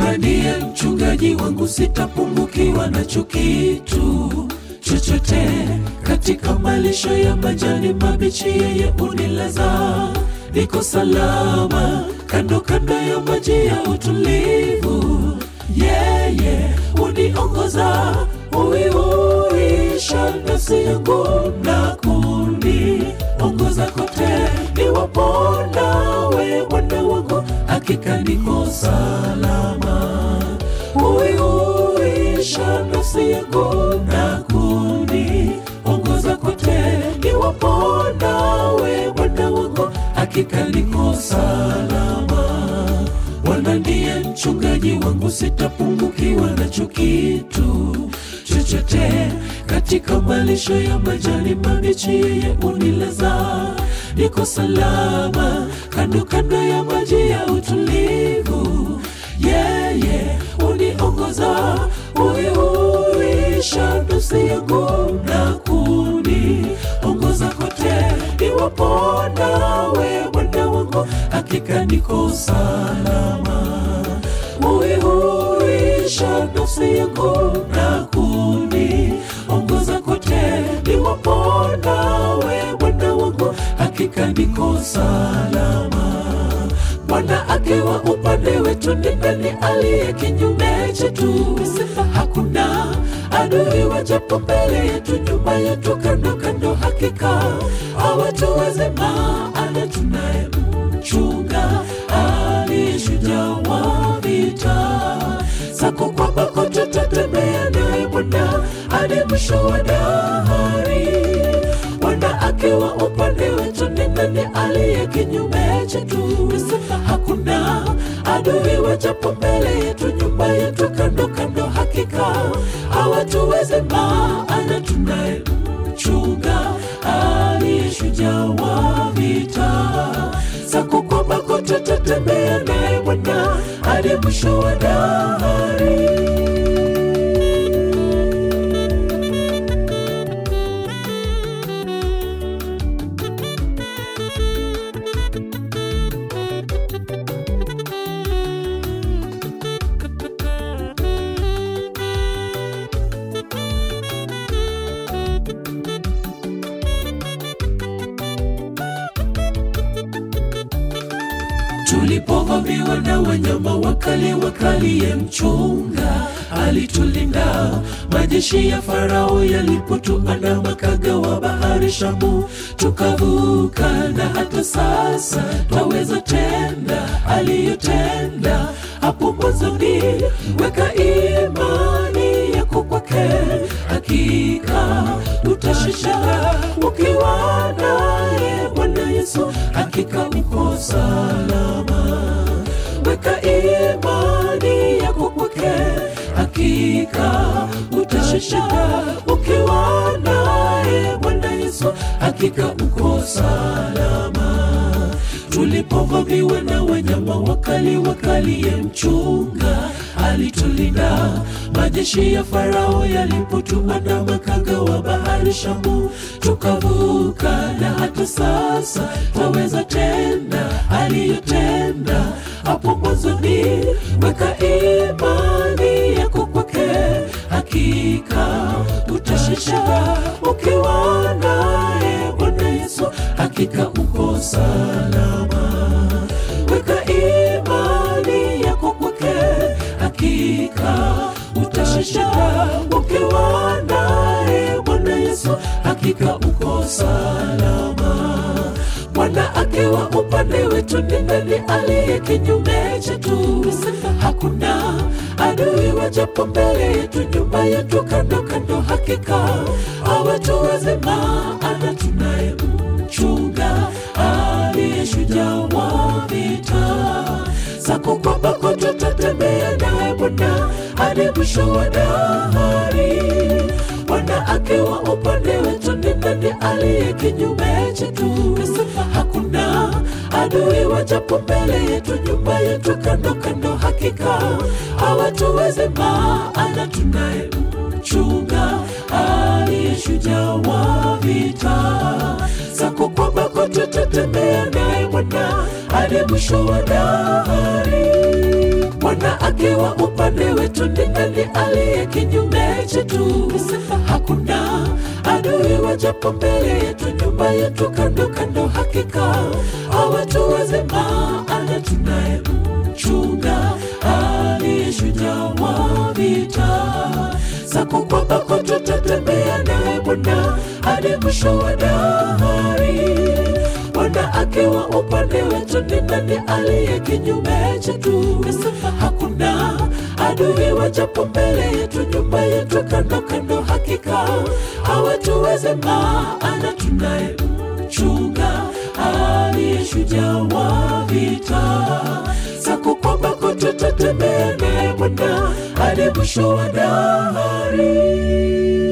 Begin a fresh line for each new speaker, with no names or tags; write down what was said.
Bwana ndiye mchungaji wangu, sitapungukiwa nacho kitu chochote. Katika malisho ya majani mabichi, yeye unilaza, niko salama kando kando ya maji ya utulivu. Yeye uniongoza, uiuisha nafsi yangu na kuniongoza kote niwapo nawe, Bwana wangu, hakika niko salama. Uiuisha nafsi yangu na kuniongoza kote niwapo nawe, Bwana wangu, hakika niko salama. Bwana ndiye mchungaji wangu, sitapungukiwa nacho kitu chochote. Katika malisho ya majani mabichi, yeye unilaza, niko salama kando kando ya maji ya utulivu. Yeye uniongoza, uiuisha nafsi yangu na kuniongoza kote niwapo nawe, Bwana wangu, hakika niko salama. Uiuisha nafsi yangu na kuniongoza kote niwapo nawe, Bwana wangu, hakika niko salama. Bwana akiwa upande wetu, ni nani aliye kinyume chetu? Hakuna adui wajapo mbele yetu, nyuma yetu, kando kando, hakika hawatuweze, maana tunaye mchunga aliye shujaa wa vita. Sako kwa bako tutatembea naye Bwana hadi mwisho wa dahari. Bwana akiwa upande wetu, ni nani aliye kinyume chetu? Hakuna adui wajapo mbele yetu, nyuma yetu, kando kando, hakika hawatuweze, maana tunaye mchunga aliye shujaa wa vita. Sako kwa bako tutatembea naye Bwana hadi mwisho wa dahari. Tulipovamiwa na wanyama wakali wakali, ye mchunga alitulinda. Majeshi ya Farao yalipotuandama, kagawa bahari Shamu, tukavuka, na hata sasa twaweza tenda aliyotenda hapo mwanzoni. Weka imani yako kwake, hakika utashinda ukiwa naye Bwana Yesu, hakika uko salama. Weka imani yako kwake, hakika utashinda ukiwa naye Bwana Yesu, hakika uko salama. Tulipovamiwa na wanyama wakali wakali, ye mchunga alitulinda. Majeshi ya Farao yalipotuandama, kagawa bahari Shamu, tukavuka, na hata sasa twaweza tenda aliyotenda hapo mwanzoni. Weka imani yako kwake, hakika utashinda ukiwa naye Bwana Yesu, hakika uko salama. Weka imani yako kwake, hakika utashinda ukiwa naye Bwana Yesu, hakika uko salama. Bwana akiwa upande wetu, ni nani aliye kinyume chetu? Hakuna adui wajapo mbele yetu, nyuma yetu, kando kando, hakika hawatuweze, maana tunaye mchunga aliye shujaa wa vita. Sako kwa bako tutatembea naye Bwana hadi mwisho wa dahari. Bwana akiwa upande wetu, ni nani aliye kinyume chetu? Hakuna adui wajapo mbele yetu, nyuma yetu, kando kando, hakika hawatuweze, maana tunaye mchunga aliye shujaa wa vita. Sako kwa bako tutatembea naye Bwana hadi mwisho wa dahari. Bwana Bwana akiwa upande wetu, ni nani aliye kinyume chetu? Sema hakuna adui wajapo mbele yetu, nyumba yetu kando kando, hakika hawatuweze, maana tunaye mchunga aliye shujaa wa vita. Sako kwa bako tutatembea naye Bwana hadi mwisho wa dahari. Bwana akiwa upande wetu, ni nani aliye kinyume chetu? Nasema hakuna adui wajapo mbele yetu, nyumba yetu kando kando, hakika hawatuweze, maana tunaye mchunga aliye shujaa wa vita. Sako kwa bako tutatembea naye Bwana hadi mwisho wa dahari.